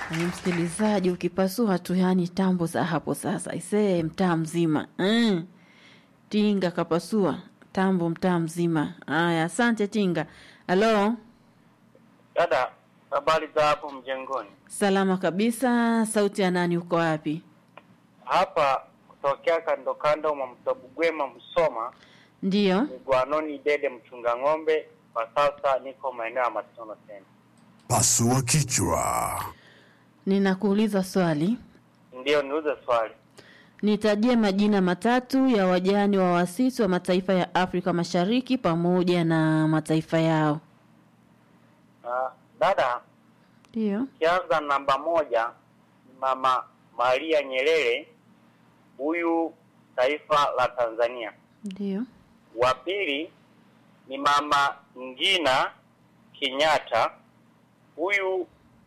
Ni msikilizaji, ukipasua tu, yani tambo za hapo sasa, isee, mtaa mzima mm. Tinga kapasua tambo mtaa mzima. Aya, asante Tinga. Halo, Dada, habari za hapo mjengoni? salama kabisa. Sauti ya nani? Uko wapi? Hapa kutokea kando kando mwa mto Bugwema Msoma, Ndiyo, ni Gwanoni Dede mchunga ng'ombe. Kwa sasa niko maeneo ya Matono Center. Pasua kichwa. ninakuuliza swali. Ndiyo, niuze swali. Nitajie majina matatu ya wajane wa waasisi wa mataifa ya Afrika Mashariki pamoja na mataifa yao. Uh, dada, Ndiyo, kianza namba moja ni Mama Maria Nyerere, huyu taifa la Tanzania. ndiyo, Wa pili ni Mama Ngina Kenyatta, huyu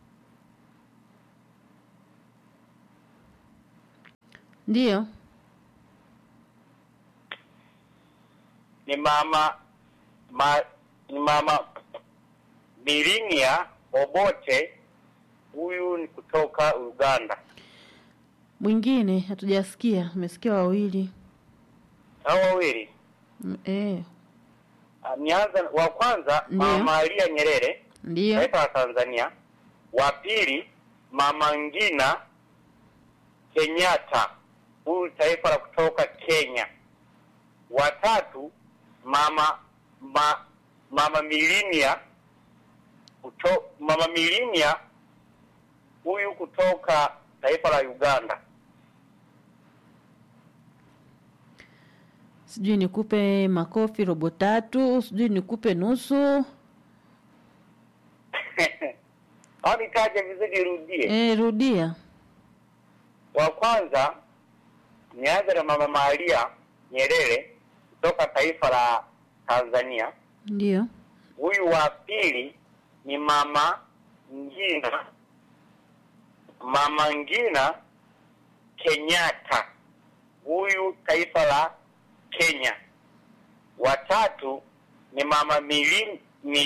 ndiyo, ni mama ma, ni mama Bilinia Obote, huyu ni kutoka Uganda. mwingine hatujasikia. Umesikia wawili? Hao wawili Mm, Eh, Ah, nianza wa kwanza Ndiyo. mama Maria Nyerere ndiyo, taifa la Tanzania, wa pili mama Ngina Kenyatta, huyu taifa la kutoka Kenya, wa tatu mama ma, mama Milinia kuto, mama Milinia huyu kutoka taifa la Uganda. sijui nikupe makofi robo tatu, sijui nikupe nusu. au nitaje vizuri, rudie. Eh, rudia. Wa kwanza nianze na mama Maria Nyerere kutoka taifa la Tanzania. Ndiyo, Huyu wa pili ni mama Ngina, mama Ngina Kenyatta, huyu taifa la Kenya. Watatu ni mama Milini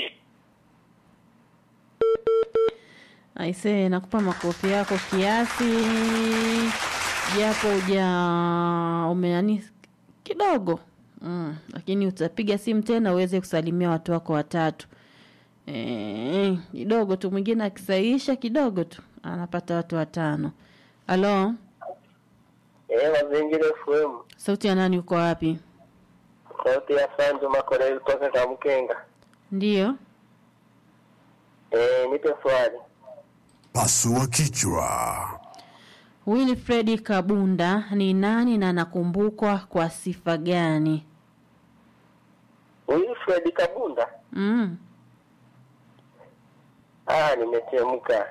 aisee, nakupa makofi yako kiasi, japo uja umeani kidogo mm, lakini utapiga simu tena uweze kusalimia watu wako watatu Eh, kidogo tu. Mwingine akisaisha kidogo tu anapata watu watano. Halo, eh, Mazingira FM, sauti ya nani? Uko wapi? sauti ya Sanjo Makoreli kutoka Kamkenga. Ndiyo, Eh, nipe swali. Pasua kichwa. Wilfred Kabunda ni nani na anakumbukwa kwa sifa gani? Wilfred Kabunda? Mm. Ah, nimechemka.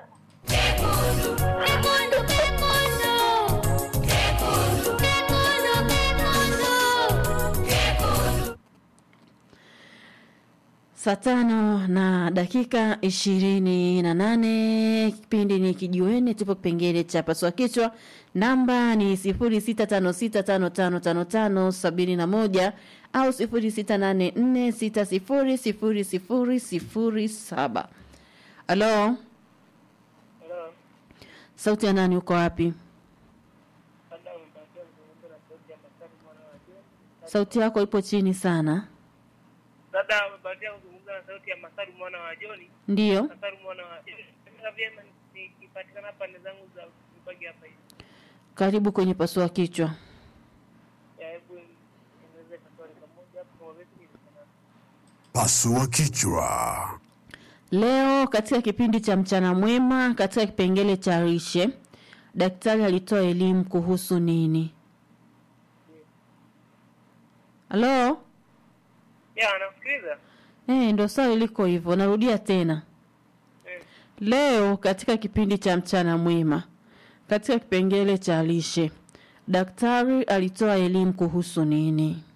Saa tano na dakika ishirini na nane kipindi ni kijiweni, tupo kipengele cha pasua kichwa. Namba ni sifuri sita tano sita tano tano tano tano sabini na moja au sifuri sita nane nne sita sifuri sifuri sifuri sifuri saba. Halo, sauti ya nani? Uko wapi? Sauti yako ipo chini sana. Dada amebahatika kuzungumza na sauti ya Masaru mwana wa Joni. Ndiyo, Masaru mwana wa Joni. Nataka vyema nikipatikana pande zangu za Mbagi hapa hivi. karibu kwenye pasua kichwa. Ya hebu niweze kaswali pamoja hapo kwa wewe ni sana. Pasua kichwa. Leo katika kipindi cha mchana mwema, katika kipengele cha lishe, daktari alitoa elimu kuhusu nini? Halo? Ya anasikiliza? Eh, ndo swali liko hivyo. Narudia tena. Eh. Leo katika kipindi cha mchana mwema, katika kipengele cha lishe, daktari alitoa elimu kuhusu nini?